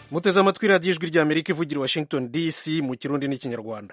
muteze amatwi radiyo ijwi rya amerika ivugira washington dc mu kirundi n'ikinyarwanda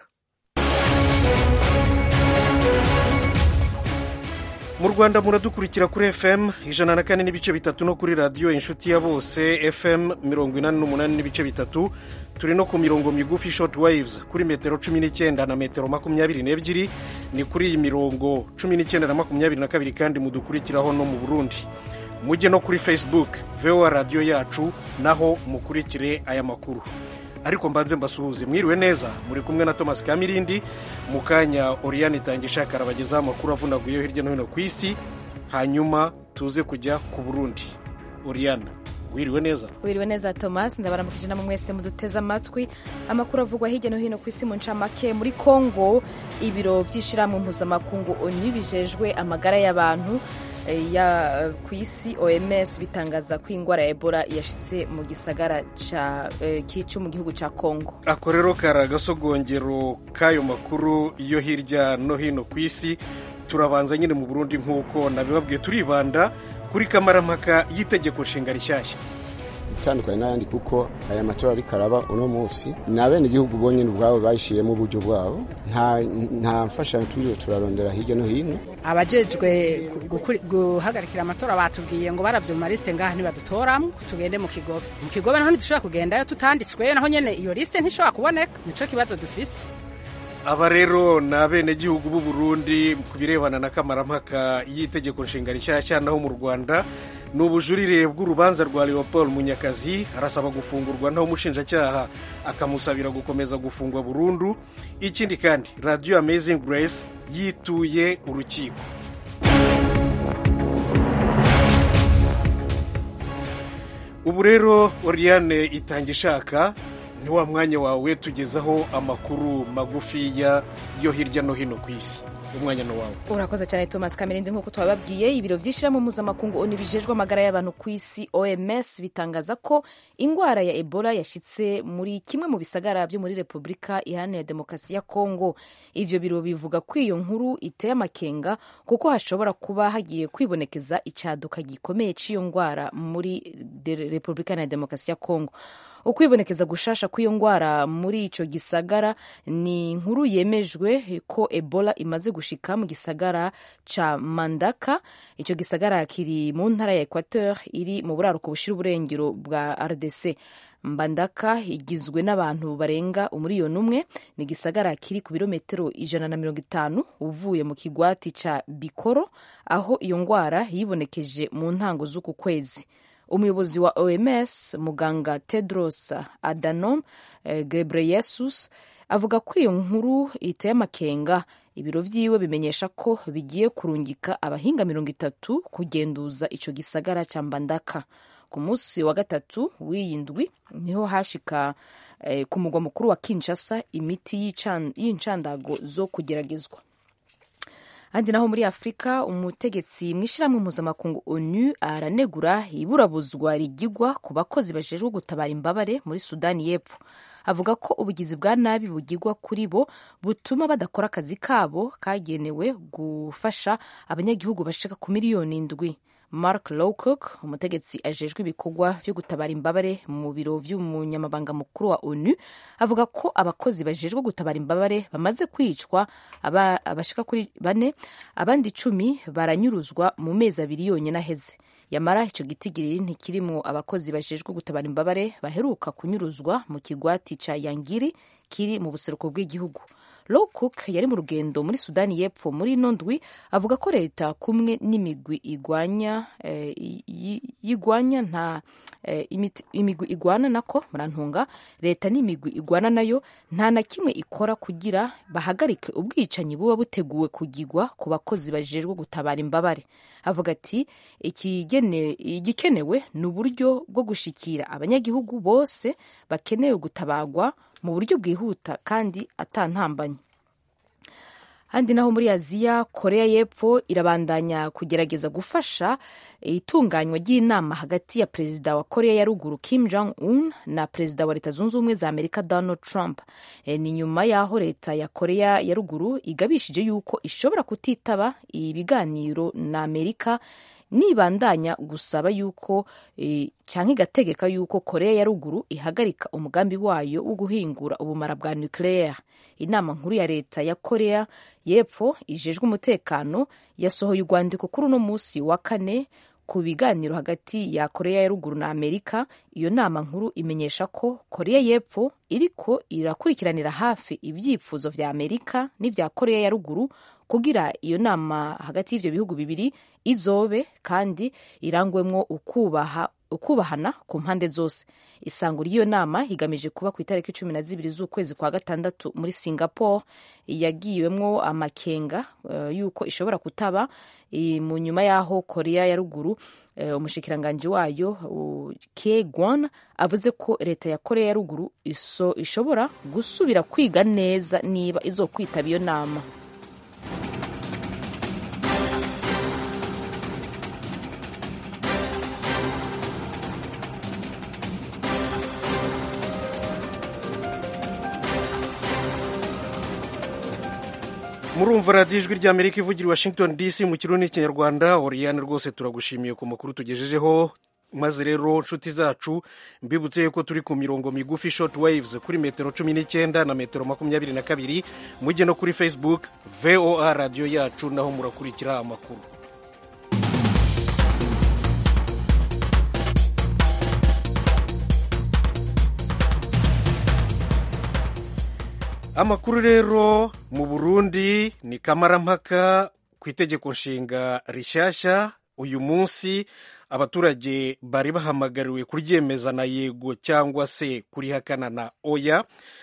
mu rwanda muradukurikira kuri fm ijana na kane n'ibice bitatu no kuri radiyo inshuti ya bose fm mirongo inani n'umunani n'ibice bitatu turi no ku mirongo migufi short waves kuri metero cumi n'icyenda na metero makumyabiri n'ebyiri ni kuri iyi mirongo cumi n'icyenda na makumyabiri na kabiri kandi mudukurikiraho no mu burundi mujye no kuri facebook voa radiyo yacu naho mukurikire aya makuru ariko mbanze mbasuhuze mwiriwe neza muri kumwe na thomas kamirindi mu kanya oriyani itangishaka arabagezaho amakuru avunaguyeho hirya no hino ku isi hanyuma tuze kujya ku burundi oriyani wiriwe neza wiriwe neza thomas ndabaramukije namwe mwese muduteze amatwi amakuru avugwa hirya no hino ku isi mu ncamake muri congo ibiro by'ishyirahamwe mpuzamakungu onu bijejwe amagara y'abantu ya ku isi oms bitangaza ko indwara ya ebola yashyitse mu gisagara cyo mu gihugu cya congo ako rero kari agasogongero k'ayo makuru yo hirya no hino ku isi turabanza nyine mu burundi nk'uko nabibabwiye turibanda kuri kamarampaka y'itegeko nshinga rishyashya itandukanye n'ayandi kuko aya matora ariko araba uno munsi ni abenegihugu bonyine ubwabo bayishyiriyemo uburyo bwabo nta mfashanyo turiwe turarondera hirya no hino abajejwe guhagarikira amatora batubwiye ngo baravye mu malisite ngaha ntibadutoramo tugende mu kigobe mu kigobe naho ntidushobora kugendayo tutanditswe naho nyene iyo lisite ntishobora kuboneka nico kibazo dufise aba rero ni abenegihugu b'u Burundi ku birebana na kamarampaka y'itegeko nshinga rishyashya naho mu rwanda ni ubujurire bw'urubanza rwa leopold munyakazi arasaba gufungurwa naho umushinjacyaha akamusabira gukomeza gufungwa burundu ikindi kandi radiyo amazing grace yituye urukiko ubu rero oriyane itanga ishaka ni wa mwanya wawe tugezaho amakuru magufiya yo hirya no hino ku isi umwanya ni wawe urakoze cyane thomas kamerindi nk'uko twababwiye ibiro by'ishyirahamwe mpuzamakungu onu bijejwe amagara y'abantu ku isi oms bitangaza ko indwara ya ebola yashyitse muri kimwe mu bisagara byo muri repubulika iharanira demokarasi ya kongo ivyo biro bivuga ko iyo nkuru iteye amakenga kuko hashobora kuba hagiye kwibonekeza icyaduka gikomeye cy'iyo ndwara muri repubulika iharanira demokarasi ya kongo ukwibonekeza gushasha kw'iyo ndwara muri ico gisagara ni inkuru yemejwe ko ebola imaze gushika mu gisagara ca mandaka ico gisagara kiri mu ntara ya equateur iri mu buraruko bushira uburengero bwa rdc mbandaka igizwe n'abantu barenga umuriyoni umwe ni igisagara kiri ku birometero ijana na mirongo itanu uvuye mu kigwati ca bikoro aho iyo ndwara yibonekeje mu ntango z'uku kwezi umuyobozi wa oms muganga tedros adhanom gebreyesus avuga ko iyo nkuru iteye amakenga ibiro vyiwe bimenyesha ko bigiye kurungika abahinga mirongo itatu kugenduza ico gisagara ca mbandaka ku munsi wa gatatu w'iyi ndwi niho hashika eh, ku mugwa mukuru wa kinshasa imiti y'incandago zo kugeragezwa handi naho muri afurika umutegetsi mu ishyirahamwe mpuzamakungu onu aranegura iburabuzwa rigigwa ku bakozi bajejwe gutabara imbabare muri sudani y'epfo avuga ko ubugizi bwa nabi bugigwa kuri bo butuma badakora akazi kabo kagenewe gufasha abanyagihugu bashika ku miliyoni indwi mark lowcock umutegetsi ajejwe ibikorwa vyo gutabara imbabare mu biro vy'umunyamabanga mukuru wa onu avuga ko abakozi bajejwe gutabara imbabare bamaze kwicwa abashika kuri bane abandi icumi baranyuruzwa mu mezi abiri yonyine aheze yamara ico gitigiri ntikirimwo abakozi bajejwe gutabara imbabare baheruka kunyuruzwa mu kigwati ca yangiri kiri mu buseruko bw'igihugu Lowcock yari mu rugendo muri Sudani y'Epfo muri ino ndwi avuga ko leta kumwe n'imigwi igwanya eh, yigwanya nta eh, imigwi igwana nako murantunga leta n'imigwi igwana nayo nta na kimwe ikora kugira bahagarike ubwicanyi buba buteguwe kugigwa ku bakozi bajejwe gutabara imbabare avuga ati igikenewe ni uburyo bwo gushikira abanyagihugu bose bakenewe gutabagwa mu buryo bwihuta kandi atantambanye handi naho muri aziya korea y'epfo irabandanya kugerageza gufasha itunganywa ry'inama hagati ya perezida wa korea ya ruguru kim jong un na perezida wa leta zunze ubumwe za amerika donald trump e, ni nyuma y'aho leta ya korea ya ruguru igabishije yuko ishobora kutitaba ibiganiro na amerika nibandanya gusaba yuko e, canke igategeka yuko korea ya ruguru ihagarika umugambi wayo wo guhingura ubumara bwa nucleaire inama nkuru ya leta ya korea y'epfo ijejwe umutekano yasohoye urwandiko kuri uno musi wa kane ku biganiro hagati ya korea ya ruguru na amerika iyo nama nkuru imenyesha ko korea y'epfo iriko irakurikiranira hafi ibyifuzo vya amerika n'ivya korea ya ruguru kugira iyo nama hagati y'ivyo bihugu bibiri izobe kandi irangwemwo ukubaha ukubahana ku mpande zose isango ry'iyo nama igamije kuba ku itariki cumi na zibiri z'ukwezi kwa gatandatu muri singapore yagiwemwo amakenga uh, yuko ishobora kutaba mu nyuma y'aho korea ya ruguru uh, umushikiranganji wayo uh, ke gwan avuze ko leta ya korea ya ruguru iso ishobora gusubira kwiga neza niba izokwitaba iyo nama murumva radiyo ijwi ry'amerika ivugira i washington dc mu kirundi n'ikinyarwanda oriyane rwose turagushimiye ku makuru tugejejeho maze rero nshuti zacu mbibutse yuko turi ku mirongo migufi short waves kuri metero cumi n'icyenda na metero makumyabiri na kabiri mujye no kuri facebook voa radiyo yacu naho murakurikira amakuru amakuru rero mu burundi ni kamarampaka ku itegeko nshinga rishyashya uyu munsi abaturage bari bahamagariwe kuryemeza na yego cyangwa se kurihakana na oya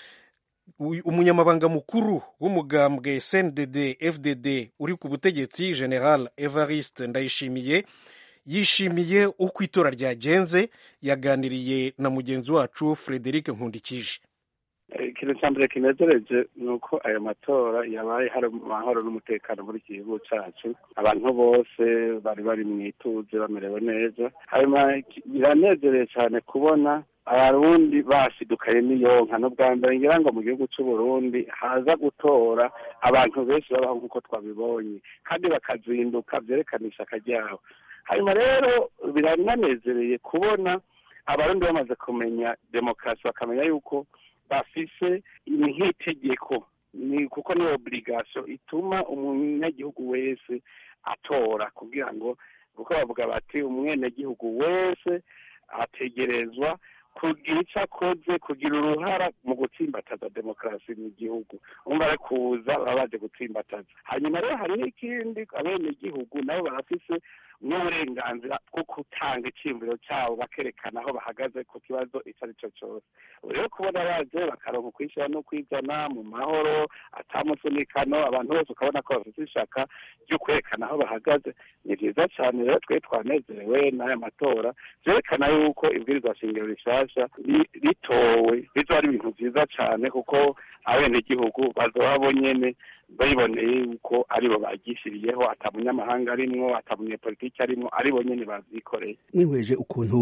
umunyamabanga mukuru w'umugambwe cndd fdd uri ku butegetsi general evariste ndayishimiye yishimiye uko itora ryagenze yaganiriye na mugenzi wacu frederic nkundikije ikintu cya mbere kinezereje ni uko ayo matora yabaye hari amahoro n'umutekano muri iki gihugu cyacu abantu bose bari bari mu ituze bamerewe neza hanyuma biranezereje cyane kubona abarundi basidukaye n'iyonka n'ubwa mbere ngira ngo mu gihugu cy'u Burundi haza gutora abantu benshi babaho nk'uko twabibonye kandi bakazinduka byerekana ishyaka ryabo hanyuma rero birananezereye kubona abarundi bamaze kumenya demokarasi bakamenya yuko bafise nk'itegeko ni kuko ni oburigasiyo ituma umunyagihugu wese atora kugira ngo kuko bavuga bati umwenegihugu wese ategerezwa kugira icyo akoze kugira uruhara mu gutsimbataza demokarasi mu gihugu umva ari kuza baba baje gutsimbataza hanyuma rero hari n'ikindi abenegihugu nabo barafise n'uburenganzira bwo gutanga icyiyumviro cyabo bakerekana aho bahagaze ku kibazo icyo ari cyo cyose rero kubona baje bakaronka ukwishyira no kwizana mu mahoro atamusunikano abantu bose ukabona ko bafite ishaka ryo kwerekana aho bahagaze ni byiza cyane rero twe twanezerewe n'aya matora byerekana yuko ibwirizwa shingiro rishyashya ritowe bizoba ari ibintu byiza cyane kuko abenegihugu bazoba bo nyene bayiboneye yuko aribo bagishiriyeho ata munyamahanga arimwo ata munyepolitiki arimwo aribo nyene bavyikoreye mwihweje ukuntu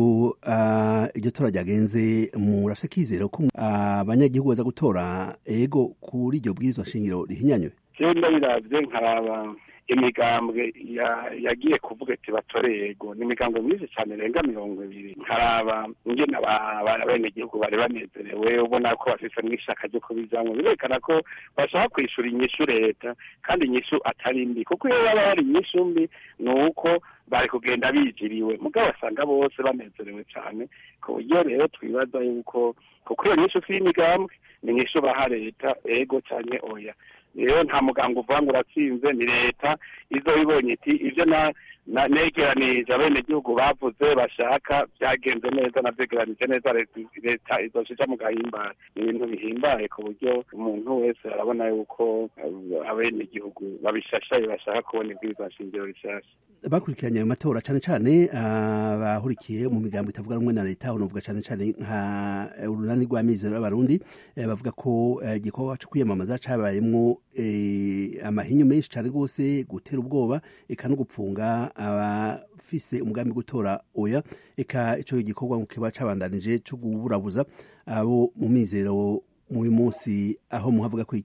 iryo tora ryagenze murafise kizero ko abanyagihugu baza gutora ego kuri iryo bwirizwa shingiro rihinyanywe jewe ndabiravye nkaraba imigambwe yagiye kuvuga ati batore yego ni imigambwe myinshi cyane irenga mirongo ibiri nkaraba ingene abenegihugu bari banezerewe ubona ko bafise n'ishaka ryo kubijamwo birerekana ko bashaka kwishura inyishu leta kandi inyishu atari mbi kuko iyo baba hari inyishu mbi ni uko bari kugenda bijiriwe mugabo basanga bose banezerewe cyane ku buryo rero twibaza yuko kuko iyo nyishu si y'imigambwe ni inyishu baha leta ego cyane oya rero nta muganga uvuga ngo uratsinze ni leta izo ibonye iti ibyo na negeranije abenegihugu bavuze bashaka byagenze neza nabyegeranije neza leta izoshija mu gahimbare ni ibintu bihimbaye ku buryo umuntu wese arabona yuko abenegihugu babishashaye bashaka kubona ibwirizwa shingiro rishasha bakurikiranye ayo matora cyane cyane abahurikiye mu migambo itavuga rumwe na leta unavuga cyane cyane nka urunani rw'amizero y'abarundi bavuga ko igikorwa cyo kwiyamamaza cyabayemwo amahinyu menshi cyane rwose gutera ubwoba eka no gupfunga abafise umugambi gutora oya eka icyo gikorwa kiba cyabandanije cyo kuburabuza abo mu mizero muri munsi aho muhavuga kwiki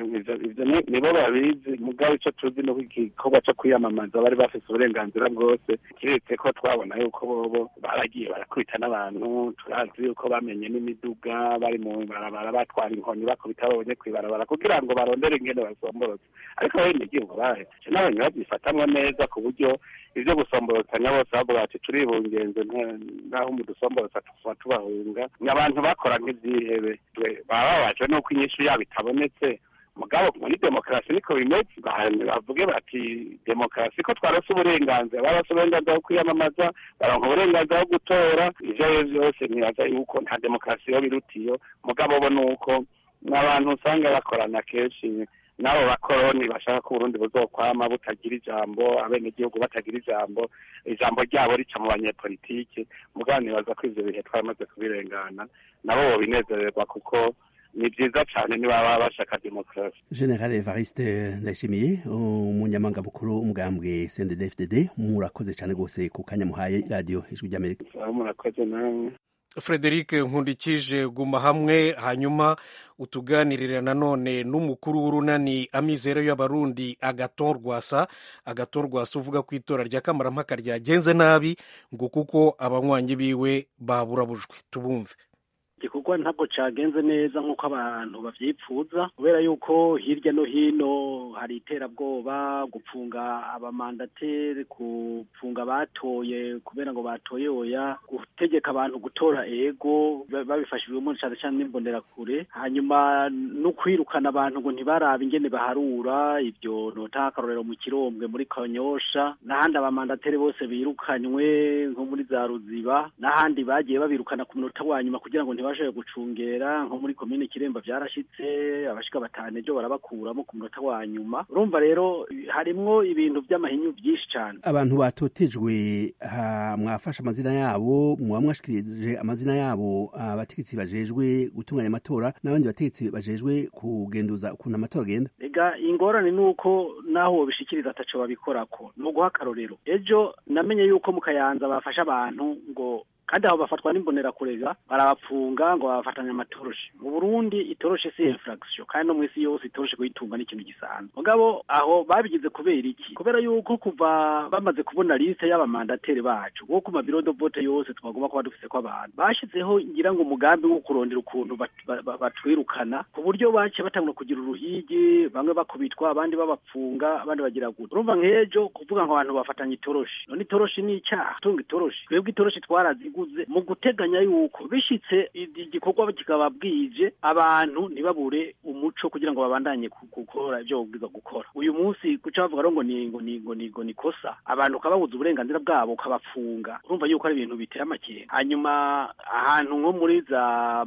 ivyo ivyo ni- nibo babizi mugabo ico tuzi nuko igikorwa co kwiyamamaza bari bafise uburenganzira bwose kiretse ko twabona yuko bobo baragiye barakubita n'abantu turazi yuko bamenye n'imiduga bari mu barabara batwara inkoni bakubita babonye kw'ibarabara kugira ngo barondere ingene basomborotse ariko bene igihugu bahejeje n'abantu babyifatamwo neza ku buryo ivyo gusomborotanya bose bavuga bati turibungenze nta- naho umudusomborotsa tuba tubahunga ni abantu bakora nk'ivyihebe Twe baba babajwe n'uko inyishu yabo itabonetse mugabo muri demokarasi niko bimeze Ba- bavuge bati demokarasi ko twarose uburenganzira barose uburenganzira bwo kwiyamamaza baronka uburenganzira bwo gutora ivyo ari vyo vyose ntibaza yuko nta demokarasi yo birutiyo mugabo bo ni uko ni abantu usanga bakorana kenshi n'abo bakoroni bashaka ko uburundi buzokwama butagira ijambo abenegihugu batagira ijambo ijambo ryabo rica mu banyepolitike mugabo nibaza ko ivyo bihe twaramaze kubirengana nabo bobinezererwa kuko ni vyiza cane nibaba bashaka demokarasi general evariste ndayishimiye umunyamanga mukuru umugambwe cndd murakoze cyane rwose ku kanya muhaye radiyo ijwi ry'amerika aho murakoze namwe frederic nkundikije guma hamwe hanyuma utuganirira nanone n'umukuru w'urunani amizero y'abarundi agaton rwasa agaton rwasa uvuga ko itora rya kamarampaka ryagenze nabi ngo kuko abanywanyi biwe baburabujwe tubumve igikorwa ntabwo cagenze neza nk'uko abantu bavyipfuza kubera yuko hirya no hino hari iterabwoba gupfunga abamandateri gupfunga abatoye kubera ngo batoye oya gutegeka abantu gutora ego ba- babifashijwemo cane cane n'imbonerakure hanyuma no kwirukana abantu ngo ntibarabe ingene baharura ivyo nota akarorero mu kirombwe muri kanyosha n'ahandi abamandateri bose birukanywe nko muri za ruziba n'ahandi bagiye babirukana ku munota wa nyuma kugira ngo ntibashoboye gucungera nko muri komine kiremba vyarashitse abashika batanu ejo barabakuramo ku munota wa nyuma urumva rero harimwo ibintu vy'amahinyu vyinshi cane abantu batotejwe ha, mwafashe amazina yabo muba mwashikirije amazina yabo abategetsi bajejwe gutunganya amatora n'abandi bategetsi bajejwe kugenduza ukuntu amatora agenda ega ingorane ni uko naho wobishikiriza ataco babikorako ni uguha akarorero ejo namenye yuko mu kayanza bafashe abantu ngo kandi aho bafatwa n'imbonerakure barabapfunga ngo babafatanya amatoroshi mu burundi itoroshi si infraction kandi no mw'isi yose itoroshi kuyitunga ni ikintu gisanzwe mugabo aho babigize kubera iki kubera yuko kuva bamaze kubona liste y'abamandateri bacu wo ku mabiro de vote yose twagomba kuba dufise ko abantu bashizeho ngira ngo umugambi wo kurondera ukuntu bat- ba- ba- batwirukana ku buryo baciye batangura kugira uruhigi bamwe bakubitwa abandi babapfunga abandi bagira gute urumva nk'ejo kuvuga ngo abantu bafatanya itoroshi none itoroshi ni icyaha gutunga itoroshi twebwe itoroshi twaraziguze mu guteganya yuko bishitse i- igikorwa kikaba bwije abantu ntibabure umuco kugira ngo babandanye ku- gukora ibyo babwirizwa gukora uyu munsi guca bavuga rero ngo ni ngo ni ngo ni ngo ni kosa abantu ukababuza uburenganzira bwabo ukabafunga urumva yuko ari ibintu biteye amakenga hanyuma ahantu nko muri za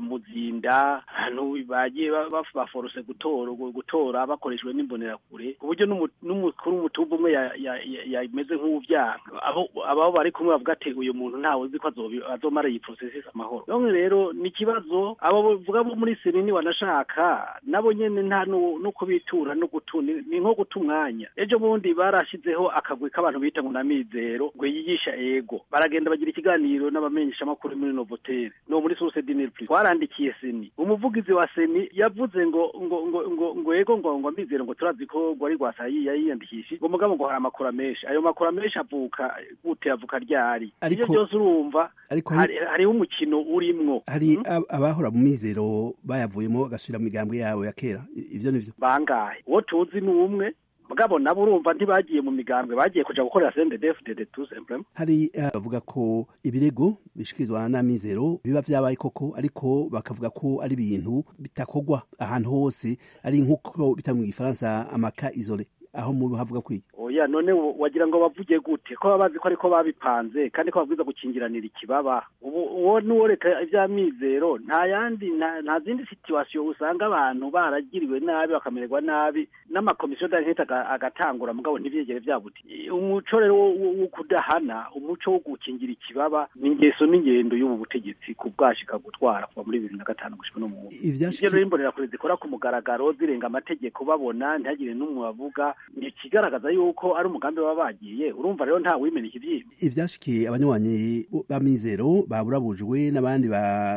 muzinda ahantu bagiye ba- ba- baforose gutora gutora bakoreshejwe n'imbonerakure ku buryo n'umu- n'umukuru w'umutumba umwe ya- ya- ya- yameze nk'uwuvyanga abo abo bari kumwe bavuga ati uyu muntu ntawe uzi ko azobi- azomara iyi processes amahoro none rero ni ikibazo abo bavuga bo muri senini wanashaka nabo nyene nta no no kubitura no gutu ni ni nko guta umwanya ejo bundi barashizeho akagwi k'abantu bita ngo namizero ngo yigisha ego baragenda bagira ikiganiro n'abamenyesha makuru muri Novotel no muri Source Dinner Plus twarandikiye seni umuvugizi wa seni yavuze ngo ngo ngo ngo ngo ego ngo ngo amizero ngo turazi ko ngo ari rwasayi yiyandikishije ngo mugabo ngo hari amakuru menshi ayo makuru menshi avuka gute avuka ryari Ariko- iyo byose urumva ariko hari- hari- hariho umukino urimwo hari ab- abahora mu mizero bayavuyemo bagasubira mu migambwe yabo ya kera I- ivyo nivyo bangahe uwo tuzi ni umwe mugabo nabo urumva ntibagiye mu migambwe bagiye kuja gukorera CNDD-FDD tout simplement hari eh, bavuga ko ibirego bishikirizwa n'amizero biba vyabaye koko ariko bakavuga ko ari ibintu bitakogwa ahantu hose ari nk'uko bita mu gifaransa amaka isole aho mu havuga kwiki oya none wo- wagira ngo bavuge gute ko baba bazi ko ariko babipanze kandi ko babwiza gukingiranira ikibaba ubu uwo nuworeka ivy'amizero nta yandi nta nta zindi situation usanga abantu baragiriwe nabi bakamererwa nabi n'amakomisiyo d'ankete aga- agatangura mugabo ntivyegere vyabuti umuco rero wo- wo wo kudahana umuco wo gukingira ikibaba ni ingeso n'ingendo y'ubu butegetsi ku bwashika gutwara kuva muri bibiri na gatanu gushika no mu Ivyashiki- ivyo rero imbonerakure zikora ku mugaragaro zirenga amategeko babona ntihagire n'umwe bavuga ni ikigaragaza yuko ari umugambi baba bagiye urumva rero nta wimena ikivyimba ivyashikiye abanywanyi b'amizero baburabujwe n'abandi ba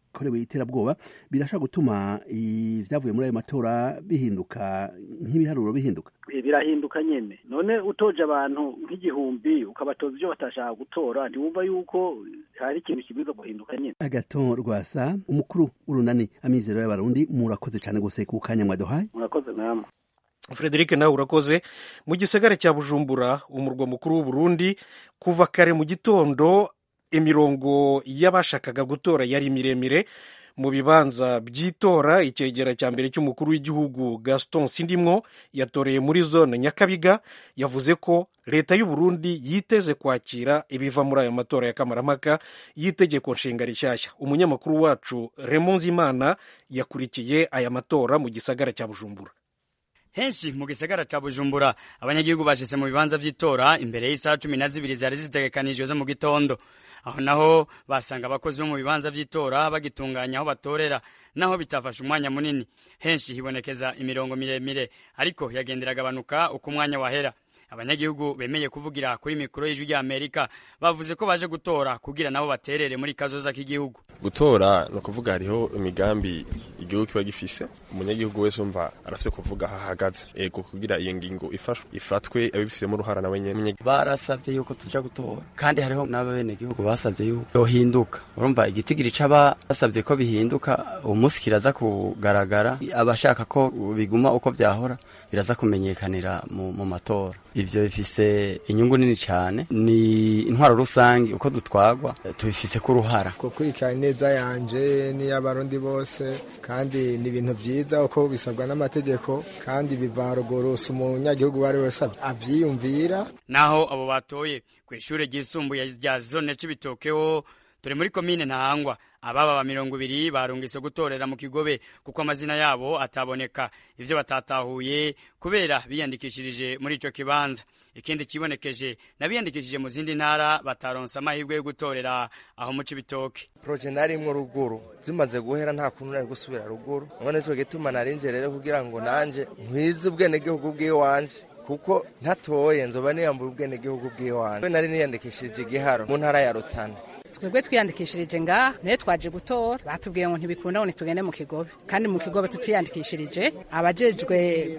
yakorewe iterabwoba birashobora gutuma ibyavuye muri ayo matora bihinduka nk'ibiharuro bihinduka birahinduka nyene none utoje abantu nk'igihumbi ukabatoza ibyo batashaka gutora ntiwumva yuko hari ikintu kibwiza guhinduka nyene agaton rwasa umukuru w'urunani amizero y'abarundi murakoze cyane gose ku kanya mwaduhaye murakoze namwe frederic nawe urakoze mu gisagara cya bujumbura umurwa mukuru w'uburundi kuva kare mu gitondo imirongo y'abashakaga gutora yari miremire mu bibanza by'itora icyegera cya mbere cy'umukuru w'igihugu gaston sindimwo yatoreye muri zone nyakabiga yavuze ko leta y'u Burundi yiteze kwakira ibiva muri ayo matora ya kamarampaka y'itegeko nshinga rishyashya umunyamakuru wacu Raymond Zimana yakurikiye aya matora mu gisagara cya bujumbura henshi mu gisagara ca bujumbura abanyagihugu bashitse mu bibanza vy'itora imbere y'isaha cumi na zibiri zari zitegekanijwe zo mu gitondo aho naho basanga abakozi bo mu bibanza vy'itora bagitunganya aho batorera naho bitafashe umwanya munini henshi hibonekeza imirongo miremire ariko yagendera agabanuka uko umwanya wahera abanyagihugu bemeye kuvugira kuri mikoro y'ijwi rya amerika bavuze ko baje gutora kugira nabo baterere muri kazoza k'igihugu gutora ni ukuvuga hariho imigambi igihugu kiba gifise umunyagihugu wese umva arafise kuvuga aho ahagaze ego kugira iyo ngingo ifashwe ifatwe abifisemo uruhara nawe nyene barasavye yuko tuja gutora kandi hariho n'abenegihugu basavye yuko yohinduka urumva igitigiri c'aba basavye ko bihinduka umunsi kiraza kugaragara abashaka ko biguma uko vyahora biraza kumenyekanira mu, mu matora ivyo bifise inyungu nini cyane ni intwaro rusange uko dutwagwa tubifise ko uruhara gukurikirana neza yanje n'iy'abarundi bose kandi ni ibintu byiza uko bisabwa n'amategeko kandi biva haruguru si umunyagihugu uwo ari wese avyiyumvira naho abo batoye ku ishure ryisumbuye rya zone c'ibitokeho turi muri komine ntahangwa ababa ba mirongo ibiri barungise gutorera mu kigobe kuko amazina yabo ataboneka ivyo batatahuye kubera biyandikishirije muri ico kibanza ikindi kibonekeje n'abiyandikishije mu zindi ntara bataronse amahirwe yo gutorera aho mu cibitoke proje narimwo ruguru zimaze guhera nta kuntu nari gusubira ruguru none nico gituma narinje rero kugira ngo nanje nkwize ubwenegihugu bw'iwanje kuko ntatoye nzoba niyambura ubwenegihugu bw'iwanje nari niyandikishije igiharo mu ntara ya rutana twebwe twiyandikishirije ngaha nayo twaje gutora batubwiye ngo ntibikunda ngo ntitugende mu kigobe kandi mu kigobe tutiyandikishirije abajejwe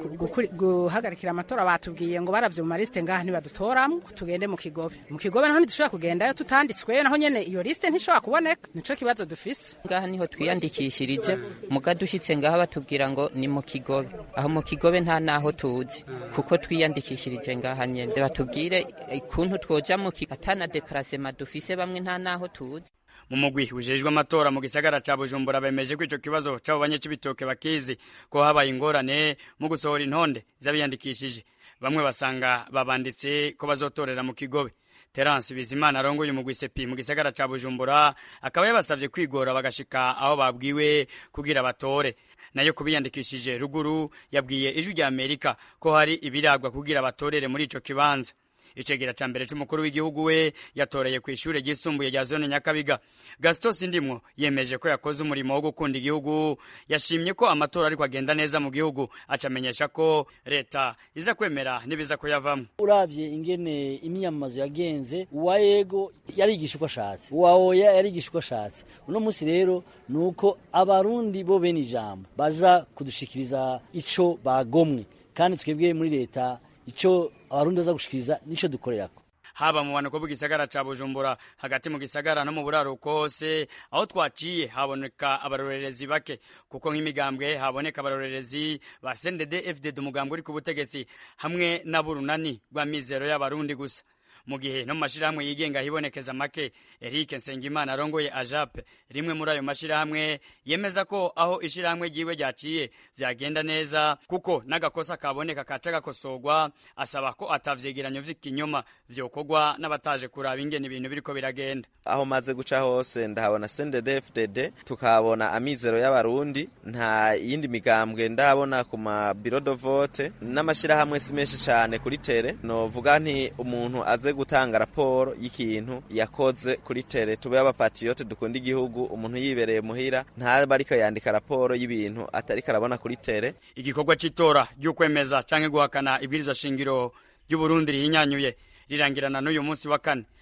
guhagarikira amatora batubwiye ngo baravye mu marisite ngaha ntibadutoramwo tugende mu kigobe mu kigobe naho ntidushobora kugendayo tutanditswe naho nyene iyo lisite ntishobora kuboneka nico kibazo dufise ngaha niho twiyandikishirije muga dushitse ngaha batubwira ngo ni mu kigobe aho mu kigobe nta naho tuzi kuko twiyandikishirije ngaha nyene batubwire ikuntu twoja mu atana deparasema dufise bamwe nta naho aho tuzi mu mugwi ujejwe amatora mu gisagara ca Bujumbura bemeje ko ico kibazo c'abo banyacibitoke bakizi ko habaye ingorane mu gusohora intonde z'abiyandikishije bamwe basanga babanditse ko bazotorera mu kigobe Terence Bizimana arongoye umugwi sepi mu gisagara ca Bujumbura akaba yabasavye kwigora bagashika aho babwiwe kugira batore nayo kubiyandikishije ruguru yabwiye ijwi rya Amerika ko hari ibiragwa kugira batorere muri ico kibanza icegera ca mbere c'umukuru w'igihugu we yatoreye ku ishure ryisumbuye rya zone nyakabiga gaston sindimwo yemeje ko yakoze umurimo wo gukunda igihugu yashimye ko amatora ariko agenda neza mu gihugu acamenyesha ko leta iza kwemera n'ibiza kuyavamwo uravye ingene imyamamazo yagenze uwa yego yarigisha uko ashatse uwa oya yarigisha uko ashatse uno munsi rero ni uko abarundi bo bene ijambo baza kudushikiriza ico bagomwe kandi twebwe muri leta ico abarundi baza gushikiriza nico dukorerako haba mu banuko bw'igisagara ca Bujumbura hagati mu gisagara no mu buraruko hose aho twaciye haboneka abarorerezi bake kuko nk'imigambwe haboneka abarorerezi ba CNDD FDD umugambwe uri ku butegetsi hamwe n'aburunani rwa mizero y'abarundi gusa mu gihe no mu mashirahamwe yigenga hibonekeza make Eric Nsengimana arongoye ajape rimwe muri ayo mashirahamwe yemeza ko aho ishirahamwe ryiwe ryaciye vyagenda neza kuko n'agakosa kaboneka kaca gakosorwa asaba ko atavyegeranyo vy'ikinyoma vyokorwa n'abataje kuraba ingene ibintu biriko biragenda aho maze guca hose ndahabona CNDD-FDD tukahabona amizero y'abarundi nta yindi migambwe ndabona ku ma bureau de vote n'amashirahamwe si menshi cane kuri tere novuga nti umuntu aze gutanga raporo y'ikintu yakoze kuri tere tube abapatiyote dukunda igihugu umuntu yibereye muhira ntaba ariko yandika raporo y'ibintu atariko arabona kuri tere igikorwa c'itora ry'ukwemeza canke guhakana ibwirizwa shingiro ry'uburundi rihinyanyuye rirangirana n'uyu munsi wa kane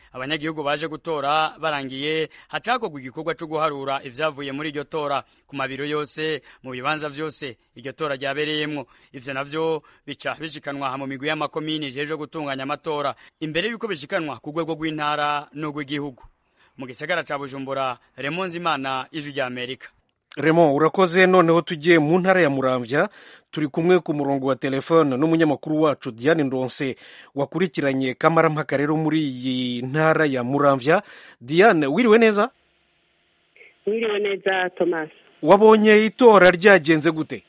abanyagihugu baje gutora barangiye hacakorwa igikorwa cyo guharura ivyavuye muri iryo tora ku mabiro yose mu bibanza vyose iryo tora ryabereyemwo ivyo navyo bica bishikanwa mu migwi y'amakomini ijejwe gutunganya amatora imbere y'uko bishikanwa ku rwego rw'intara n'urw'igihugu mu gisagara ca bujumbura remonzi imana ijwi rya amerika Raymond urakoze noneho tugiye mu ntara ya muramvya turi kumwe ku murongo wa telefone n'umunyamakuru wacu diane ndonse wakurikiranye kamarampaka rero muri iyi ntara ya muramvya diane wiriwe neza wiriwe neza thomas wabonye itora ryagenze gute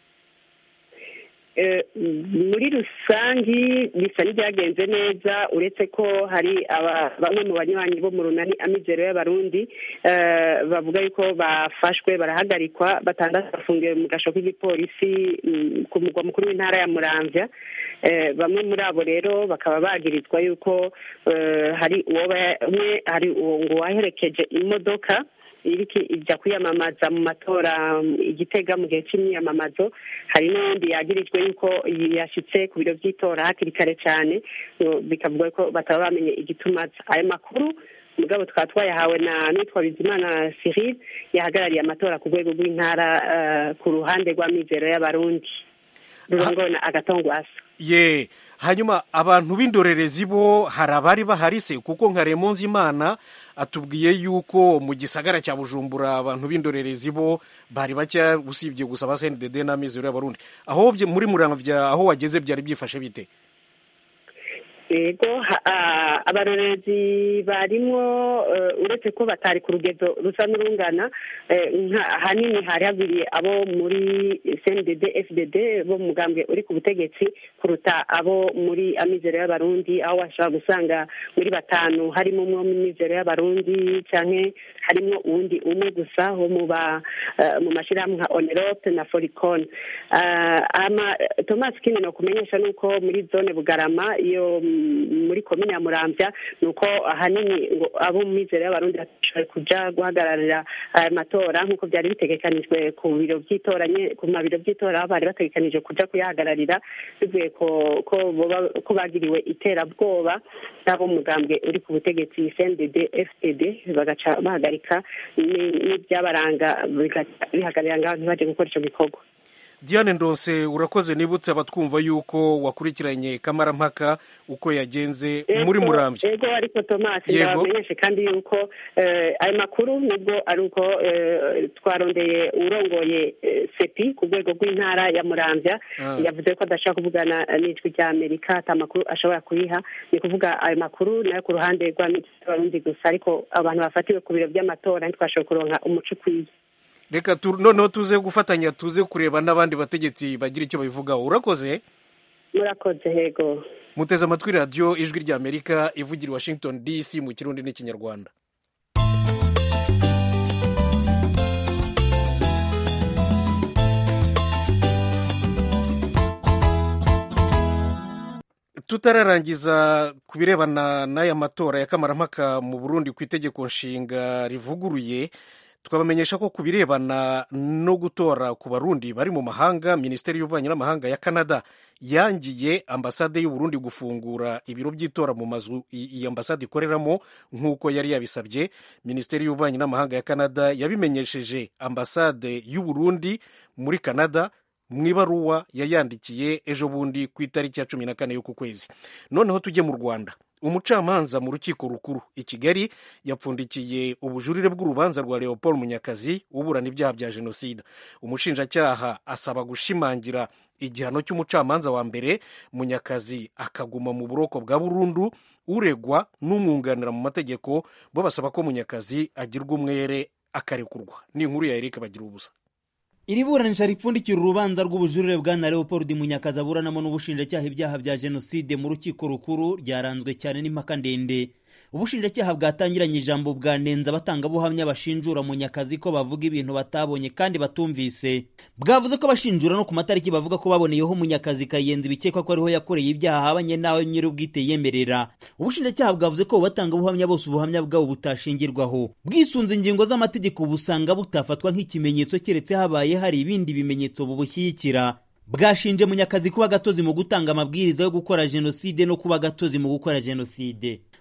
muri rusangi bisa n'ibyagenze neza uretse ko hari bamwe mu banywanyi bo mu runani amizero y'abarundi bavuga yuko bafashwe barahagarikwa batandatu bafungiwe mu gasho k'igipolisi ku mugwa mukuru w'intara ya muramvya bamwe muri abo rero bakaba bagirizwa yuko hari umwe hari ngo waherekeje imodoka iriki ijya kwiyamamaza mu matora igitega mu gihe cy'imyiyamamazo hari n'undi yagirijwe yuko yashyitse ku biro by'itora hakiri kare cyane bikavuga ko bataba bamenye igituma ayo makuru mugabo tukaba twayahawe na nitwa bizimana cyril yahagarariye amatora ku rwego rw'intara ku ruhande rw'amizero y'abarundi rurongowe na agatongwasa ye hanyuma abantu b'indorerezi bo hari abari bahari se kuko nka remonzi imana atubwiye yuko mu gisagara cya bujumbura abantu b'indorerezi bo bari bake usibye gusa ba sendede n'amizero y'abarundi aho muri muramvya aho wageze byari byifashe bite yego abarorezi barimwo uretse ko batari ku rugezo rusa n'urungana ahanini hari hagwiriye abo muri cndd fdd bo mu mugambwe uri ku butegetsi kuruta abo muri amizero y'abarundi aho washobora gusanga muri batanu harimo umwe mu mizero y'abarundi cyangwa harimo uwundi umwe gusa wo mu mashyirahamwe nka onerope na foricon thomas kindi ni ukumenyesha ni uko muri zone bugarama iyo muri komine ya muramvya ni uko ahanini ngo abo mu mizero y'abarundi batashoboye kuja guhagararira aya matora nk'uko byari bitegekanijwe ku biro by'itora ku mabiro by'itora aho bari bategekanije kuja kuyahagararira bivuye ko bagiriwe iterabwoba n'abo mugambwe uri ku butegetsi cndd fdd bagaca bahagarika n'ibyabaranga bihagararira ngaho ntibaje gukora ico gikorwa diane ndonse urakoze nibutse abatwumva yuko wakurikiranye kamarampaka uko yagenze muri murambye ego ariko thomas ndabamenyeshe kandi yuko ayo makuru nubwo ari uko twarondeye urongoye sepi ku rwego rw'intara ya muramvya yavuze ko adashaka kuvugana n'ijwi rya amerika ata makuru ashobora kuyiha ni kuvuga ayo makuru nayo ku ruhande rw'abarundi gusa ariko abantu bafatiwe ku biro by'amatora ntitwashoboye kuronka umuco ukwiye reka noneho tuze gufatanya tuze kureba n'abandi bategetsi bagira icyo babivugaho urakoze murakoze hego muteze amatwi radiyo ijwi rya amerika ivugira i washington dc mu kirundi n'ikinyarwanda tutararangiza ku birebana n'aya matora ya kamarampaka mu burundi ku itegeko nshinga rivuguruye twabamenyesha ko ku birebana no gutora ku barundi bari mu mahanga minisiteri y'ububanyi n'amahanga ya canada yangiye ambasade y'uburundi gufungura ibiro by'itora mu mazu iyi ambasade ikoreramo nk'uko yari yabisabye minisiteri y'ububanyi n'amahanga ya canada yabimenyesheje ambasade y'uburundi muri canada mu ibaruwa yayandikiye ejo bundi ku itariki ya cumi na kane y'uku kwezi noneho tujye mu rwanda umucamanza mu rukiko rukuru i kigali yapfundikiye ubujurire bw'urubanza rwa leopold munyakazi uburana ibyaha bya jenoside umushinjacyaha asaba gushimangira igihano cy'umucamanza wa mbere munyakazi akaguma mu buroko bwa burundu uregwa n'umwunganira mu mategeko bo basaba ko munyakazi agirwa umwere akarekurwa ni inkuru ya erike bagira ubusa iri buranisha ripfundikira urubanza rw'ubujurire bwa na leopold munyakazi aburanamo n'ubushinjacyaha ibyaha bya jenoside mu rukiko rukuru ryaranzwe cyane n'impaka ndende ubushinjacyaha bwatangiranye ijambo bwanenze abatangabuhamya bashinjura munyakazi ko bavuga ibintu batabonye kandi batumvise bwavuze ko abashinjura no ku matariki bavuga ko baboneyeho munyakazi kayenzi bikekwa ko ariho yakoreye ibyaha habanye nawe nyir'ubwite yemerera ubushinjacyaha bwavuze ko batangabuhamya bose ubuhamya bwabo butashingirwaho bwisunze ingingo z'amategeko busanga butafatwa nk'ikimenyetso keretse habaye hari ibindi bimenyetso bubushyigikira bwashinje munyakazi kuba gatozi mu gutanga amabwiriza yo gukora jenoside no kuba gatozi mu gukora jenoside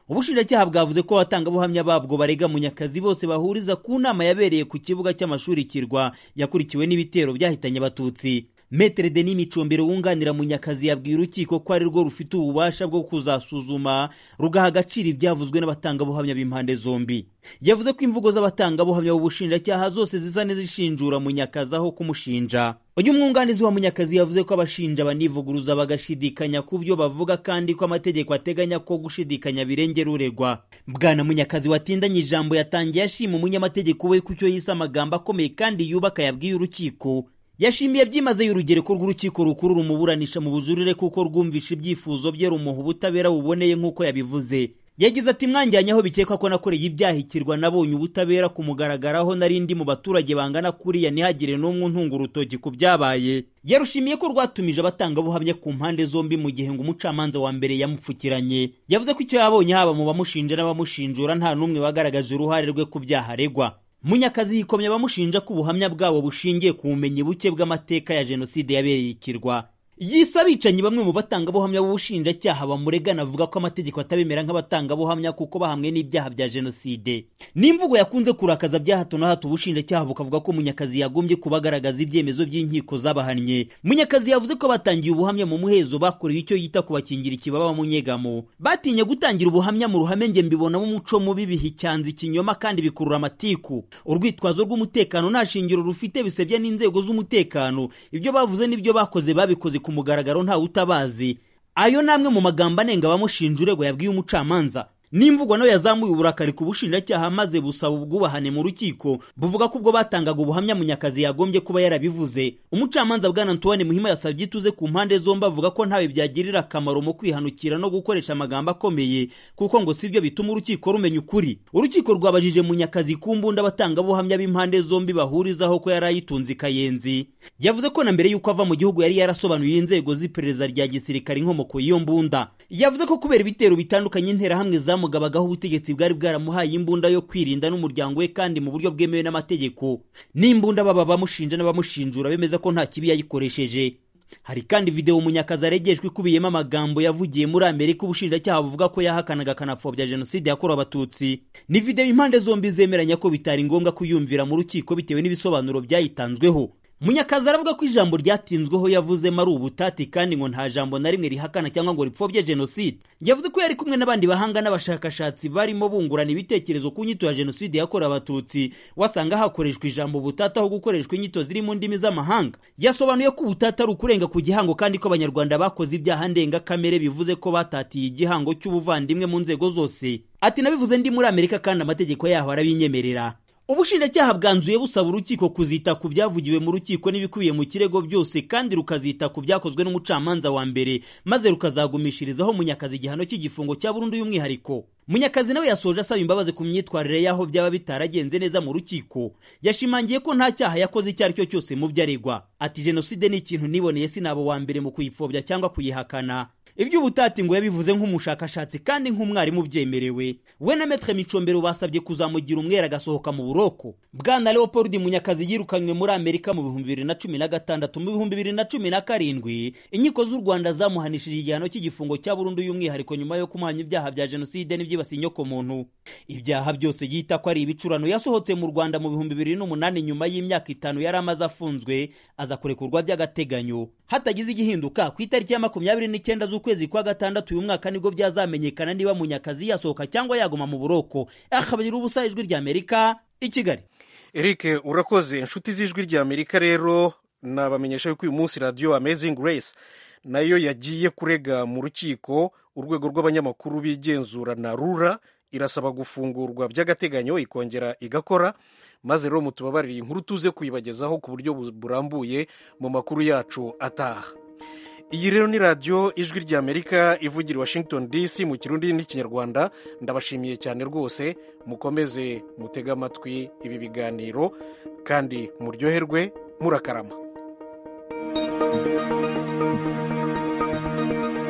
ubushinjacyaha bwavuze ko abatangabuhamya babwo barega munyakazi bose bahuriza ku nama yabereye ku kibuga cy'amashuri kirwa yakurikiwe n'ibitero byahitanye abatutsi metere denis micombero wunganira munyakazi yabwiye urukiko ko ari rwo rufite ububasha bwo kuzasuzuma rugaha agaciro ibyavuzwe n'abatangabuhamya b'impande zombi yavuze ko imvugo z'abatangabuhamya b'ubushinjacyaha zose zisa n'izishinjura munyakazi aho kumushinja uyu mwunganizi wa munyakazi yavuze ko abashinja banivuguruza bagashidikanya ku byo bavuga kandi ko amategeko ateganya ko gushidikanya birengera uregwa bwana munyakazi watindanye ijambo yatangiye ashima umunyamategeko we ku cyo yise amagambo akomeye kandi yubaka yabwiye urukiko yashimiye byimazeyo urugereko rw'urukiko rukuru rumuburanisha mu bujurire kuko rwumvisha ibyifuzo bye rumuha ubutabera buboneye nk'uko yabivuze yagize ati mwanjyanye aho bikekwa ko nakoreye ibyaha ikirwa nabonye ubutabera kumugaragaraho nari ndi mu baturage bangana kuriya ntihagire n'umwe untunga urutoki ku byabaye yarushimiye ko rwatumije abatangabuhamya ku mpande zombi mu gihe ngo umucamanza wa mbere yamupfukiranye yavuze ko icyo yabonye haba mu bamushinja n'abamushinjura nta n'umwe wagaragaje uruhare rwe ku byaha aregwa munyakazi yikomye abamushinja ko ubuhamya bwabo bushingiye ku bumenyi buke bw'amateka ya jenoside yabereye ikirwa yise abicanyi bamwe mu batangabuhamya b'ubushinjacyaha bamuregana avuga ko amategeko atabemera nk'abatangabuhamya kuko bahamwe n'ibyaha bya jenoside n'imvugo yakunze kurakaza bya hato na hato ubushinjacyaha bukavuga ko munyakazi yagombye kubagaragaza ibyemezo by'inkiko zabahannye munyakazi yavuze ko batangiye ubuhamya mu muhezo bakorewe icyo yita kubakingira ikibaba mu nyegamo batinye gutangira ubuhamya mu ruhame nge mbibonamo umuco mubi biha icyanza ikinyoma kandi bikurura amatiku urwitwazo rw'umutekano nta shingiro rufite bisebya n'inzego z'umutekano ibyo bavuze n'ibyo bakoze babikoze ku mugaragaro ntawe utabazi ayo namwe mu magambo anenga abamushinja uregwa yabwiye umucamanza n'imvugo nayo yazamuye uburakari ku bushinjacyaha maze busaba ubwubahane mu rukiko buvuga ko ubwo batangaga ubuhamya munyakazi yagombye kuba yarabivuze umucamanza bwana antoine muhima yasabye ituze ku mpande zombi avuga ko ntawe byagirira akamaro mu kwihanukira no gukoresha amagambo akomeye kuko ngo sibyo bituma urukiko rumenya ukuri urukiko rwabajije munyakazi ku mbunda abatangabuhamya b'impande zombi bahurizaho ko yari ayitunze ikayenzi yavuze ko na mbere y'uko ava mu gihugu yari yarasobanuriye inzego z'iperereza rya gisirikare inkomoko y'iyo mbunda yavuze ko kubera ibitero bitandukanye interahamwe zamu bamugabagaho ubutegetsi bwari bwaramuhaye imbunda yo kwirinda n'umuryango we kandi mu buryo bwemewe n'amategeko n'imbunda baba bamushinja n'abamushinjura bemeza ko nta kibi yayikoresheje hari kandi videwo munyakazi aregeshwa ikubiyemo amagambo yavugiye muri amerika ubushinjacyaha buvuga ko yahakanaga akanapfobya jenoside yakorewe abatutsi ni videwo impande zombi zemeranya ko bitari ngombwa kuyumvira mu rukiko bitewe n'ibisobanuro byayitanzweho munyakazi aravuga ko ijambo ryatinzweho yavuzemo ari ubutati kandi ngo nta jambo na rimwe rihakana cyangwa ngo ripfobye jenoside yavuze ko yari kumwe n'abandi bahanga n'abashakashatsi barimo bungurana ibitekerezo ku nyito ya jenoside yakorewe abatutsi wasanga hakoreshwa ijambo ubutati aho gukoreshwa inyito ziri mu ndimi z'amahanga yasobanuye ko ubutati ari ukurenga ku gihango kandi ko abanyarwanda bakoze ibyaha ndengakamere bivuze ko batatiye igihango cy'ubuvandimwe mu nzego zose ati nabivuze ndi muri amerika kandi amategeko yaho arabinyemerera ubushinjacyaha bwanzuye busaba urukiko kuzita ku byavugiwe mu rukiko n'ibikubiye mu kirego byose kandi rukazita ku byakozwe n'umucamanza wa mbere maze rukazagumishirizaho munyakazi igihano cy'igifungo cya burundu y'umwihariko munyakazi nawe yasoje asaba imbabazi ku myitwarire y'aho byaba bitaragenze neza mu rukiko yashimangiye ko nta cyaha yakoze icyo ari cyo cyose mu byo aregwa ati jenoside ni ikintu niboneye sinaba wa mbere mu kuyipfobya cyangwa kuyihakana iby'ubutati ngo yabivuze nk'umushakashatsi kandi nk'umwarimu ubyemerewe we na metre micombero basabye kuzamugira umwera agasohoka mu buroko bwana leopold munyakazi yirukanywe muri amerika mu bihumbi bibiri na cumi na gatandatu mu bihumbi bibiri na cumi na karindwi inkiko z'u rwanda zamuhanishije igihano cy'igifungo cya burundu y'umwihariko nyuma yo kumuhanya ibyaha bya jenoside n'ibyibasiye inyokomuntu ibyaha byose yita ko ari ibicurano yasohotse mu rwanda mu bihumbi bibiri n'umunani nyuma y'imyaka itanu yari amaze afunzwe aza kurekurwa by'agateganyo hatagize igihinduka ku itariki ya makumyabiri n'icyenda z'ukwezi kwa gatandatu uyu mwaka nibwo byazamenyekana niba munyakazi yasohoka cyangwa yaguma mu buroko akabagira ubusa ijwi rya amerika i kigali eric urakoze inshuti z'ijwi rya amerika rero nabamenyesha yuko uyu munsi radiyo amazing grace nayo yagiye kurega mu rukiko urwego rw'abanyamakuru bigenzura na rura irasaba gufungurwa by'agateganyo ikongera igakora maze rero mutubabarire inkuru tuze kuyibagezaho ku buryo burambuye mu makuru yacu ataha iyi rero ni radiyo ijwi rya amerika ivugira i washington dc mu kirundi n'ikinyarwanda ndabashimiye cyane rwose mukomeze mutege amatwi ibi biganiro kandi muryoherwe murakarama